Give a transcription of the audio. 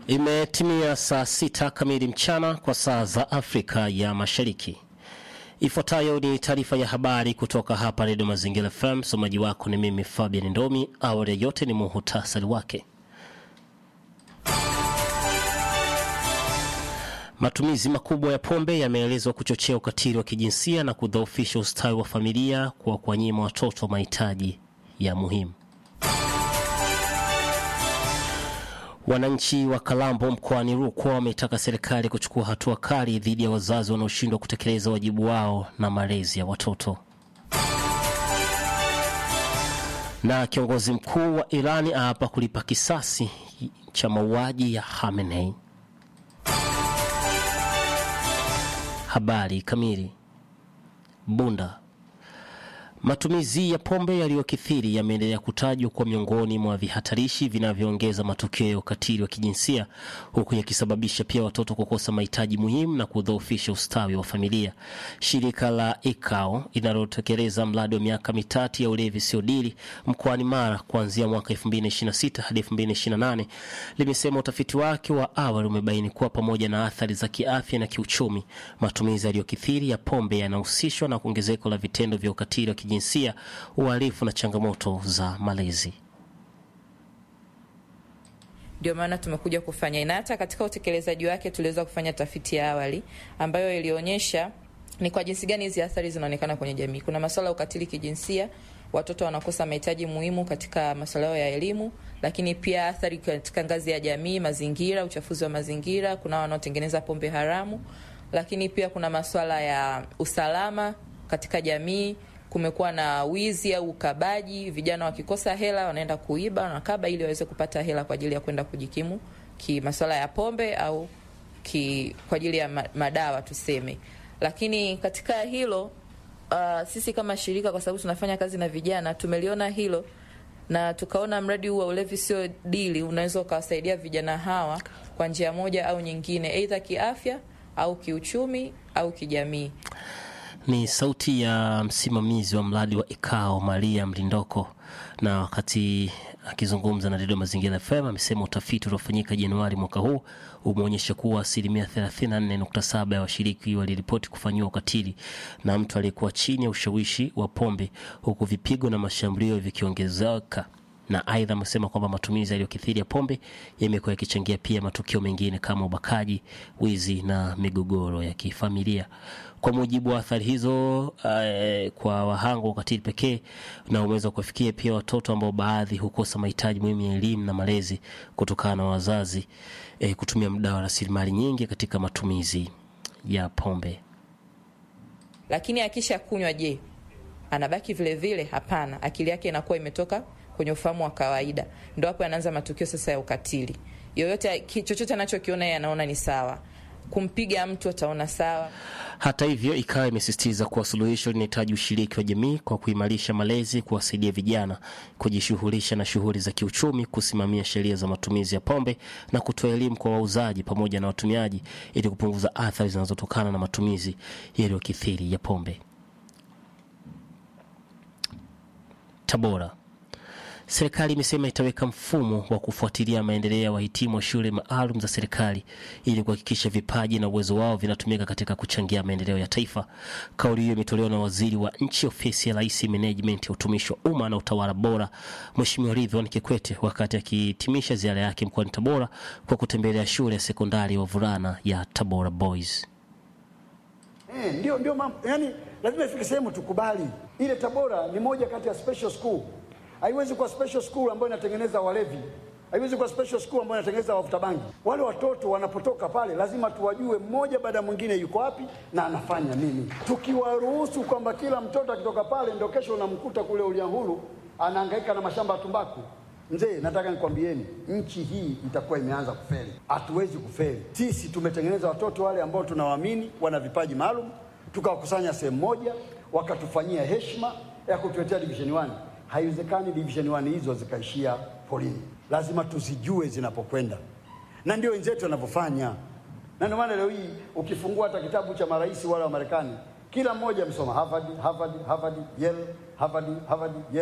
Imetimia saa sita kamili mchana kwa saa za Afrika ya Mashariki. Ifuatayo ni taarifa ya habari kutoka hapa Redio Mazingira FM. Msomaji wako ni mimi Fabian Ndomi. Awali ya yote ni muhutasari wake. Matumizi makubwa ya pombe yameelezwa kuchochea ukatili wa kijinsia na kudhoofisha ustawi wa familia kwa kuwanyima watoto mahitaji ya muhimu. Wananchi wa Kalambo mkoani Rukwa wametaka serikali kuchukua hatua kali dhidi ya wazazi wanaoshindwa kutekeleza wajibu wao na malezi ya watoto. Na kiongozi mkuu wa Irani aapa kulipa kisasi cha mauaji ya Khamenei. Habari kamili. Bunda. Matumizi ya pombe yaliyokithiri yameendelea kutajwa kuwa miongoni mwa vihatarishi vinavyoongeza matukio ya ukatili wa kijinsia huku yakisababisha pia watoto kukosa mahitaji muhimu na kudhoofisha ustawi wa familia. Shirika la ICAO linalotekeleza mradi wa miaka mitatu ya ulevi siodili mkoani Mara kuanzia mwaka 2026 hadi 2028 limesema utafiti wake wa awali umebaini kuwa pamoja na athari za kiafya na kiuchumi, matumizi yaliyokithiri ya pombe yanahusishwa na ongezeko la vitendo vya ukatili wa kijinsia, uhalifu na changamoto za malezi. Ndio maana tumekuja kufanya na hata katika utekelezaji wake tuliweza kufanya tafiti ya awali ambayo ilionyesha ni kwa jinsi gani hizi athari zinaonekana kwenye jamii. Kuna masuala ya ukatili kijinsia, watoto wanakosa mahitaji muhimu katika masuala yao ya elimu, lakini pia athari katika ngazi ya jamii, mazingira, uchafuzi wa mazingira, kuna wanaotengeneza pombe haramu, lakini pia kuna masuala ya usalama katika jamii kumekuwa na wizi au ukabaji. Vijana wakikosa hela wanaenda kuiba, wanakaba ili waweze kupata hela kwa ajili ya kwenda kujikimu ki masuala ya pombe au ki, kwa ajili ya madawa tuseme. Lakini katika hilo uh, sisi kama shirika, kwa sababu tunafanya kazi na vijana, tumeliona hilo na tukaona mradi huu wa ulevi sio dili unaweza ukawasaidia vijana hawa kwa njia moja au nyingine, aidha kiafya au kiuchumi au kijamii. Ni sauti ya msimamizi wa mradi wa ICAO Maria Mlindoko, na wakati akizungumza na redio Mazingira FM amesema utafiti uliofanyika Januari mwaka huu umeonyesha kuwa asilimia 34.7 ya washiriki waliripoti kufanyiwa ukatili na mtu aliyekuwa chini ya ushawishi wa pombe, huku vipigo na mashambulio vikiongezeka na aidha amesema kwamba matumizi yaliyokithiri ya pombe yamekuwa yakichangia pia matukio mengine kama ubakaji, wizi na migogoro ya kifamilia. Kwa mujibu wa athari hizo uh, kwa wahanga wa ukatili pekee na umeweza kuwafikia pia watoto ambao baadhi hukosa mahitaji muhimu ya elimu na malezi kutokana na wazazi eh, kutumia muda wa rasilimali nyingi katika matumizi ya pombe. Lakini akisha kunywa, je, anabaki vile vile? Hapana, akili yake inakuwa imetoka kwenye ufahamu wa kawaida, ndo hapo anaanza matukio sasa ya ukatili. Yoyote chochote anachokiona yeye anaona ni sawa, kumpiga mtu ataona sawa. Hata hivyo, ikawa imesisitiza kuwa suluhisho linahitaji ushiriki wa jamii kwa kuimarisha malezi, kuwasaidia vijana kujishughulisha na shughuli za kiuchumi, kusimamia sheria za matumizi ya pombe na kutoa elimu kwa wauzaji pamoja na watumiaji ili kupunguza athari zinazotokana na matumizi yaliyokithiri ya pombe. Tabora. Serikali imesema itaweka mfumo wa kufuatilia maendeleo ya wahitimu wa shule maalum za serikali ili kuhakikisha vipaji na uwezo wao vinatumika katika kuchangia maendeleo ya taifa. Kauli hiyo imetolewa na waziri wa nchi ofisi ya Rais, menejimenti ya utumishi wa umma na utawala bora, Mheshimiwa Ridhiwani Kikwete wakati akihitimisha ziara yake mkoani Tabora kwa kutembelea shule ya sekondari ya wavulana ya Tabora Boys. Eh, ndio ndio mambo. Yaani lazima ifike sehemu tukubali. Ile Tabora ni moja kati ya special school. Haiwezi kuwa special school ambayo inatengeneza walevi. Haiwezi kuwa special school ambayo inatengeneza wavuta bangi. Wale watoto wanapotoka pale lazima tuwajue mmoja baada ya mwingine yuko wapi na anafanya nini. Tukiwaruhusu kwamba kila mtoto akitoka pale ndio kesho unamkuta kule Uliangulu anahangaika na mashamba ya tumbaku. Mzee, nataka nikwambieni, nchi hii itakuwa imeanza kufeli. Hatuwezi kufeli. Sisi tumetengeneza watoto wale ambao tunawaamini wana vipaji maalum, tukawakusanya sehemu moja, wakatufanyia heshima ya kutuletea division 1. Haiwezekani division 1 hizo zikaishia polini, lazima tuzijue zinapokwenda, na ndio wenzetu wanavyofanya. Na ndio maana leo hii ukifungua hata kitabu cha marais wale wa Marekani, kila mmoja amesoma Harvard, Harvard, Harvard, Yale, Harvard, Harvard, Yale.